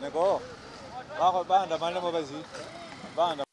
Neko. Bako banda mali mo basi. Banda.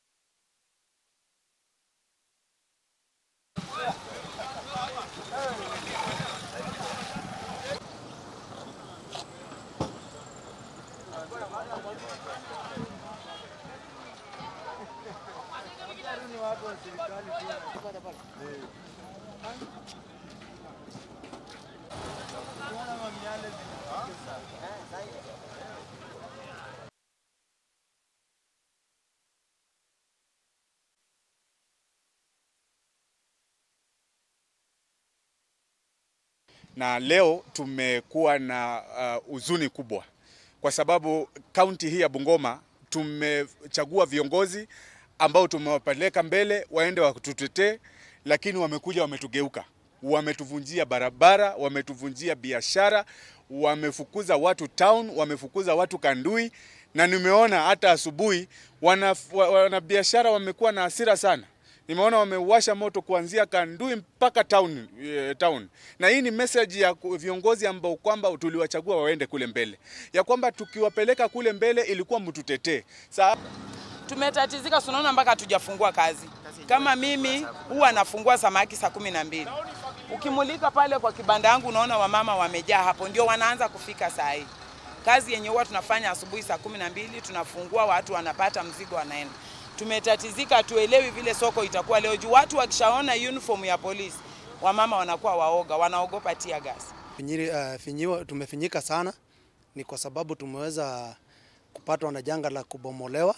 na leo tumekuwa na uh, huzuni kubwa kwa sababu kaunti hii ya Bungoma tumechagua viongozi ambao tumewapeleka mbele waende watutetee, lakini wamekuja wametugeuka, wametuvunjia barabara, wametuvunjia biashara, wamefukuza watu town, wamefukuza watu Kandui, na nimeona hata asubuhi wana, wana biashara wamekuwa na hasira sana nimeona wamewasha moto kuanzia Kandui mpaka town, eh, town. Na hii ni message ya ku- viongozi ambao kwamba tuliwachagua waende kule mbele, ya kwamba tukiwapeleka kule mbele ilikuwa mtutetee. Sa Tumetatizika, tunaona mpaka hatujafungua kazi. Kama mimi huwa nafungua samaki saa kumi na mbili. Ukimulika pale kwa kibanda yangu unaona wamama wamejaa hapo, ndio wanaanza kufika saa hii. Kazi yenye huwa tunafanya asubuhi saa kumi na mbili tunafungua, watu wanapata mzigo, wanaenda. Tumetatizika, hatuelewi vile soko itakuwa leo juu watu wakishaona uniform ya polisi, wamama wanakuwa waoga, wanaogopa tear gas. Finyiri, uh, finyiwa, tumefinyika sana ni kwa sababu tumeweza kupatwa na janga la kubomolewa,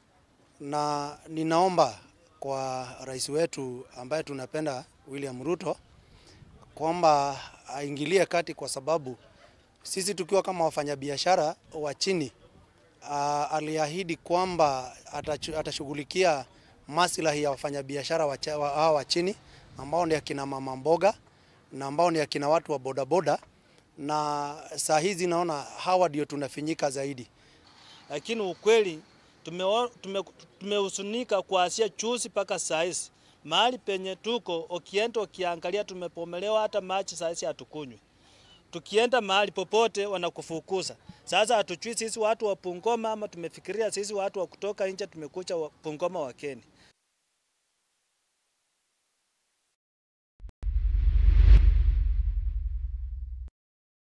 na ninaomba kwa rais wetu ambaye tunapenda William Ruto kwamba aingilie kati, kwa sababu sisi tukiwa kama wafanyabiashara wa chini uh, aliahidi kwamba atachu- atashughulikia maslahi ya wafanyabiashara wa, cha- wa, hawa wa chini ambao ni akina mama mboga na ambao ni akina watu wa bodaboda, na saa hizi naona hawa ndio tunafinyika zaidi. lakini ukweli tumeo- tume- tumehusunika kuanzia juzi mpaka saa hizi. Mahali penye tuko ukienda ukiangalia, tumepomelewa hata maji saa hizi hatukunywi. Tukienda mahali popote wanakufukuza. Sasa hatujui sisi watu wa Bungoma ama tumefikiria sisi watu wa kutoka nje tumekuja wa- Bungoma wakeni.